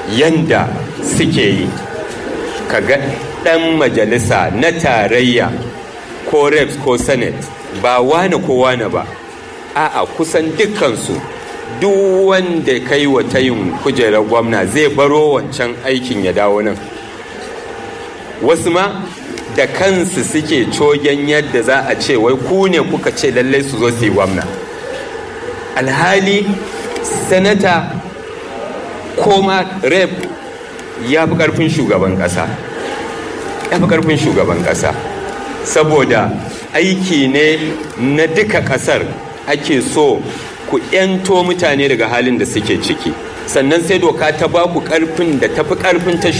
yanda suke yi kaga ɗan majalisa na tarayya ko reps ko senate ba wane ko wane ba a'a kusan dukkansu duk wanda kai wa tayin kujerar gwamna zai baro wancan aikin ya dawo nan wasu ma da kansu suke cogen yadda za a ce wai ku ne kuka ce lallai su zo su yi gwamna alhali sanata ko ma rep ya fi karfin shugaban kasa ya fi karfin shugaban kasa saboda aiki ne na duka kasar ake so ku 'yanto mutane daga halin da suke ciki sannan sai doka ta ba ku karfin da tafi karfin ta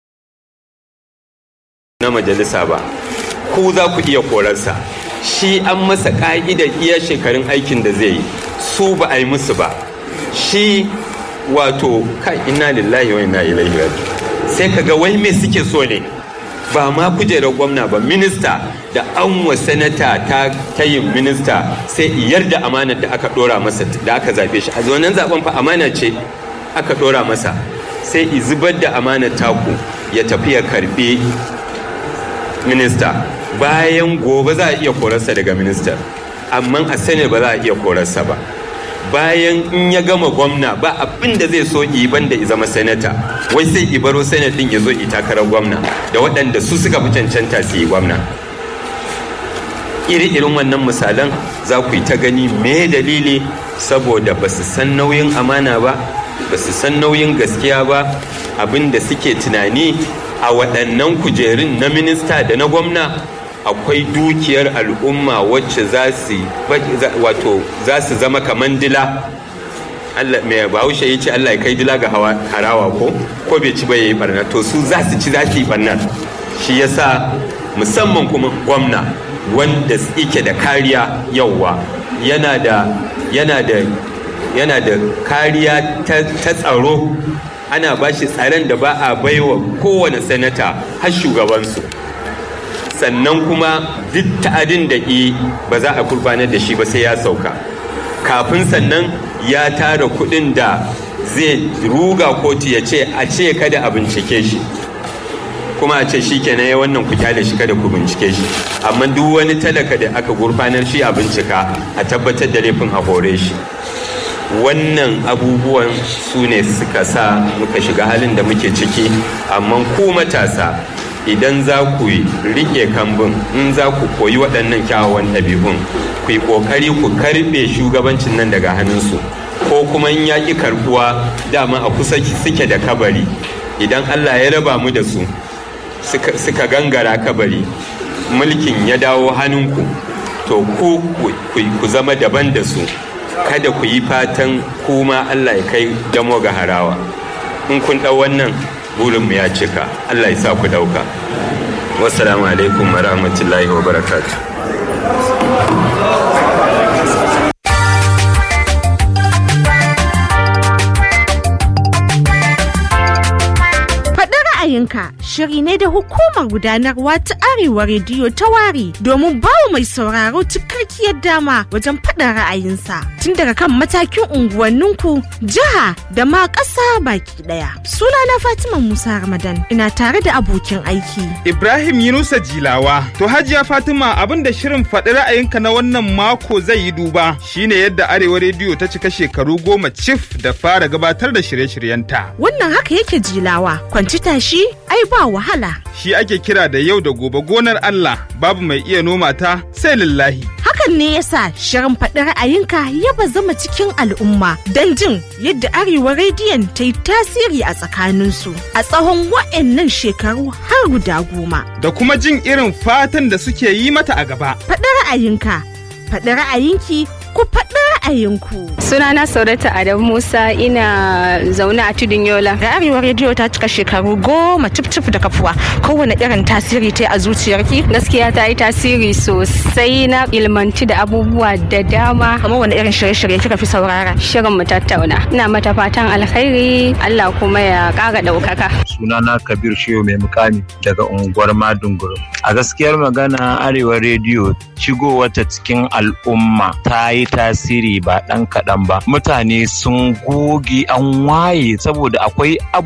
na majalisa ba ku za ku iya korarsa shi an masa ka'idar iya shekarun aikin da zai yi su ba a yi musu ba shi wato kai ina lillahi wa ina ilaihi raji sai kaga wai me suke so ne ba ma kujerar gwamna ba minista da an wa sanata ta tayin minista sai iyar da amanar da aka dora masa da aka zabe shi a wannan zaben fa amana ce aka dora masa sai i zubar da amanar taku ya tafi ya karbe minista bayan gobe za a iya korarsa daga minista amma a sani ba za a iya korarsa ba bayan in ya gama gwamna ba abin da zai so yi banda ya zama sanata wai sai ibaro senate din ya zo yi takarar gwamna da waɗanda su suka fi cancanta su yi gwamna iri-irin wannan misalan za ku yi ta gani me dalili saboda ba su san nauyin amana ba ba su san nauyin gaskiya ba abin da suke tunani a waɗannan kujerun na minista da na gwamna akwai dukiyar al'umma wacce za su wato za su zama kaman dila Allah mai bahaushe ya ce Allah ya kai dila ga harawa ko ko bai ci ba yayi barna to su za su ci za su yi barna shi yasa musamman kuma gwamna wanda yake da kariya yauwa yana da yana da yana da kariya ta tsaro ana ba shi tsaron da ba a baiwa kowane sanata har shugabansu sannan kuma duk ta'adin da i ba za a kurbanar da shi ba sai ya sauka kafin sannan ya tara kuɗin da zai ruga kotu ya ce a ce kada a bincike shi kuma a ce shi kenan ya wannan ku kyale shi kada ku bincike shi amma duk wani talaka da aka gurfanar shi a bincika a tabbatar da laifin a hore shi wannan abubuwan su ne suka sa muka shiga halin da muke ciki amma ku matasa idan za ku yi rike kambun in za ku koyi waɗannan kyawawan ɗabi'un ku yi ƙoƙari ku karɓe shugabancin nan daga hannunsu ko kuma in yaƙi karɓuwa dama a kusa suke da kabari idan allah ya raba mu da su suka gangara kabari mulkin ya dawo hannunku to ku ku zama daban da su kada ku yi fatan kuma Allah ya kai damo ga harawa in kun ɗau wannan burinmu ya cika Allah ya sa ku ɗauka wassalamu alaikum wa rahmatullahi wa barakatu ra'ayinka shiri ne da hukumar gudanarwa ta arewa rediyo ta ware domin bawa mai sauraro cikakkiyar dama wajen faɗin ra'ayinsa tun daga kan matakin unguwanninku jiha da ma ƙasa baki ɗaya suna na fatima musa ramadan ina tare da abokin aiki ibrahim yunusa jilawa to hajiya fatima abin da shirin faɗi ra'ayinka na wannan mako zai yi duba shine yadda arewa rediyo ta cika shekaru goma cif da fara gabatar da shirye-shiryenta wannan haka yake jilawa kwanci tashi ai ba wahala. Shi ake kira da yau da gobe gonar Allah babu mai iya noma ta sai lillahi. Hakan ne yasa shirin faɗi ra'ayinka ya zama cikin al'umma don jin yadda Arewa rediyon ta yi tasiri a tsakaninsu a tsawon wa'annan shekaru har guda goma. Da kuma jin irin fatan da suke yi mata a gaba. Faɗi ra'ayinka, faɗi ra'ayinki ku faɗi ra'ayinku. Sunana Saurata Adam Musa ina zaune a tudun Yola. Da Arewa rediyo ta cika shekaru goma cif da kafuwa kowane irin tasiri ta a zuciyarki. Gaskiya ta yi tasiri sosai na ilmanci da abubuwa da dama. Kamar wani irin shirye-shirye kika fi saurara. Shirin mu tattauna. Ina mata fatan alkhairi Allah kuma ya ƙara ɗaukaka. Sunana Kabir Shehu mai mukami daga unguwar Madunguru. A gaskiyar magana Arewa rediyo shigowarta cikin al'umma ta yi tasiri ba ɗan kaɗan ba mutane sun goge an waye saboda akwai